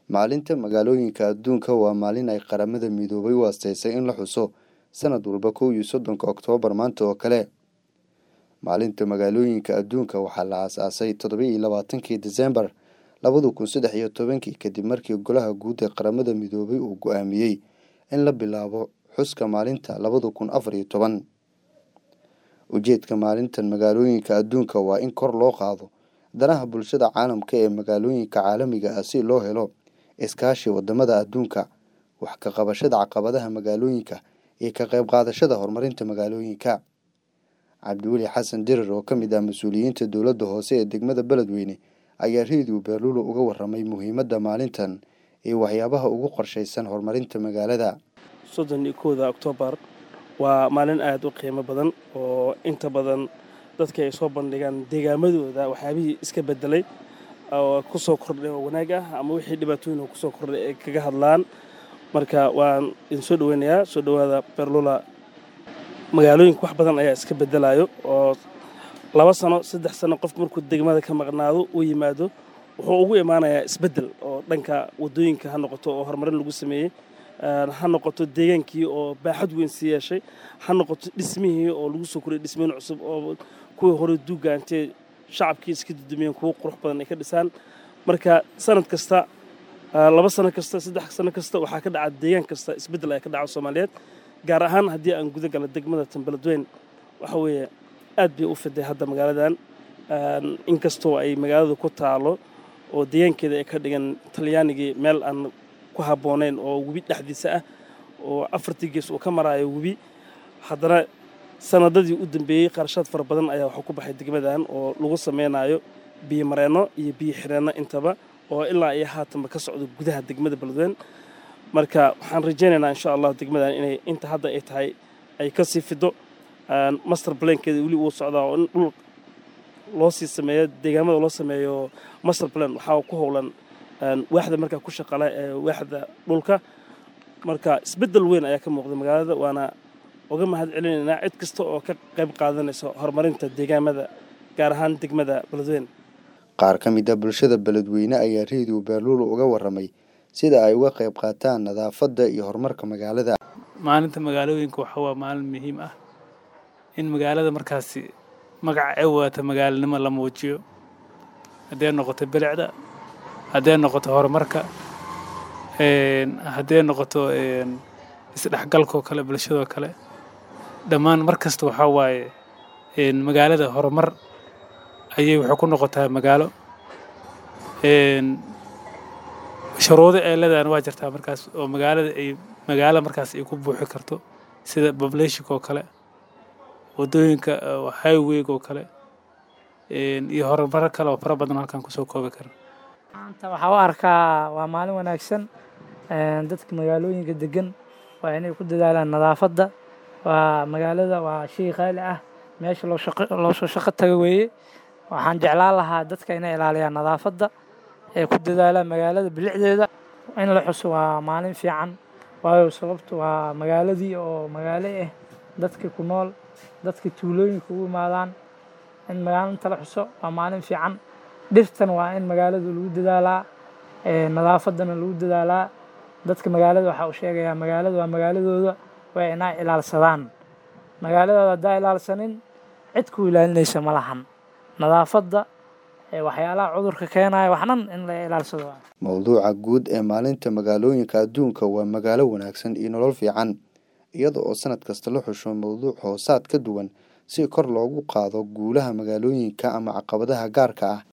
Maalinta Magaalooyinka Adduunka waa maalin ay Qaramada Midoobay u aasteysay in la xuso sanad walba kow iyo soddonka Oktoobar maanta oo kale. Maalinta Magaalooyinka Adduunka waxaa la aasaasay toddoba iyo labaatankii Diseembar labada kun saddex iyo tobankii kadib markii Golaha Guud ee Qaramada Midoobay uu go'aamiyey in la bilaabo xuska maalinta labada kun afar iyo toban. Ujeedka Maalintan Magaalooyinka Adduunka waa in kor loo qaado danaha bulshada caalamka ee magaalooyinka caalamiga ah si loo helo iskaashi wadamada adduunka, wax ka qabashada caqabadaha magaalooyinka, iyo ka qayb qaadashada horumarinta magaalooyinka. Cabdiweli Xasan Dirir oo ka mid ah mas'uuliyiinta dowladda hoose ee degmada Beledweyne ayaa Radio Baaluule uga warramay muhiimadda maalintan iyo waxyaabaha ugu qorshaysan horumarinta magaalada. soddon iyo kowda Oktoobar waa maalin aad u qiimo badan oo inta badan dadka ay soo bandhigaan deegaamadooda waxyaabihii iska bedelay oo ku soo kordhay oo wanaag ah ama wixii dhibaatooyin oo ku soo kordhay ay kaga hadlaan marka waan idin soo dhoweynayaa soo dhowaada Baaluula magaalooyinka wax badan ayaa iska bedelayo oo laba sano saddex sano qof markuu degmada ka maqnaado uu yimaado wuxuu ugu imaanayaa isbeddel oo dhanka waddooyinka ha noqoto oo horumarin lagu sameeyey ha noqoto deegaankii oo baaxad weyn sii yeeshay ha noqoto dhismihii oo lagu soo koriyay dhismooyin cusub oo kuwii hore duuga intay shacabkii iska dudumiyeen kuwo qurux badan ay ka dhisaan marka sanad kasta laba sano kasta saddex sano kasta waxaa ka dhaca deegaan kasta isbeddel ayaa ka dhaca soomaaliyeed gaar ahaan haddii aan guda gala degmada Tanbeledweyn waxa weeye aad bay u fiday hadda magaaladan inkastoo ay magaalada ku taalo oo deegaankeeda ay ka dhigan talyaanigii meel aan ku habboonayn oo webi dhexdiisa ah oo afartii gees uu ka maraayo webi haddana sanadadii u dambeeyey qarashaad fara badan ayaa waxaa ku baxay degmadan oo lagu sameynayo biyo mareenno iyo biyo xireenno intaba oo ilaa iyo haatanba ka socdo gudaha degmada Beledweyne marka waxaan rajaynaynaa insha allah degmadan inay inta hadda ay tahay ay ka sii fido master plankeeda weli uu socdaa oo in dhul loo sii sameeyo deegaamada loo sameeyo master plan waxaa ku howlan waaxda markaa ku shaqala ee waaxda dhulka marka isbeddel weyn ayaa ka muuqda magaalada waana uga mahad celinaynaa cid kasta oo ka qayb qaadanaysa horumarinta deegaamada gaar ahaan degmada Beledweyne Qaar ka mid ah bulshada Beledweyne ayaa Radio Baaluule uga warramay sida ay uga qayb qaataan nadaafadda iyo horumarka magaalada. maalinta magaalooyinka waxa waa maalin muhiim ah in magaalada markaasi magaca ay wadata magaalanimo la muujiyo hadday noqoto bilicda hadday noqoto horumarka hadday noqoto isdhexgalkoo kale bulshadoo kale dhammaan mar kasta waxaa waaye magaalada horumar ayay waxay ku noqotaa magaalo shuruudo ay leedahan waa jirtaa markaas oo magaalada ay magaalo markaas ay ku buuxi karto sida populationka oo kale waddooyinka highwayga oo kale iyo horumaro kale oo fara badan halkan kusoo koobi kara maanta waxaa u arkaa waa maalin wanaagsan dadka magaalooyinka degan waa inay ku dadaalaan nadaafadda waa magaalada waa shay qaali ah meesha loo shaqo loo soo shaqo taga weeye waxaan jeclaan lahaa dadka inay ilaaliyaan nadaafadda ee ku dadaalaan magaalada bilicdeeda in la xuso waa maalin fiican waayo sababtu waa magaaladii oo magaalo ah dadka ku nool dadka tuulooyinka ugu imaadaan in magaalinta la xuso waa maalin fiican dhirtan waa in magaalada lagu dadaalaa nadaafaddana lagu dadaalaa dadka magaalada waxaa u sheegayaa magaalada waa magaaladooda waa inay ilaalsadaan magaaladooda haddaa ilaalsanin cid ku ilaalinaysa ma lahan nadaafadda waxyaalaha cudurka keenaya waxnan in la ilaalsado Mowduuca guud ee maalinta magaalooyinka adduunka waa magaalo wanaagsan iyo nolol fiican iyada oo sanad kasta la xusho mowduuc hoosaad ka duwan si kor loogu qaado guulaha magaalooyinka ama caqabadaha gaarka ah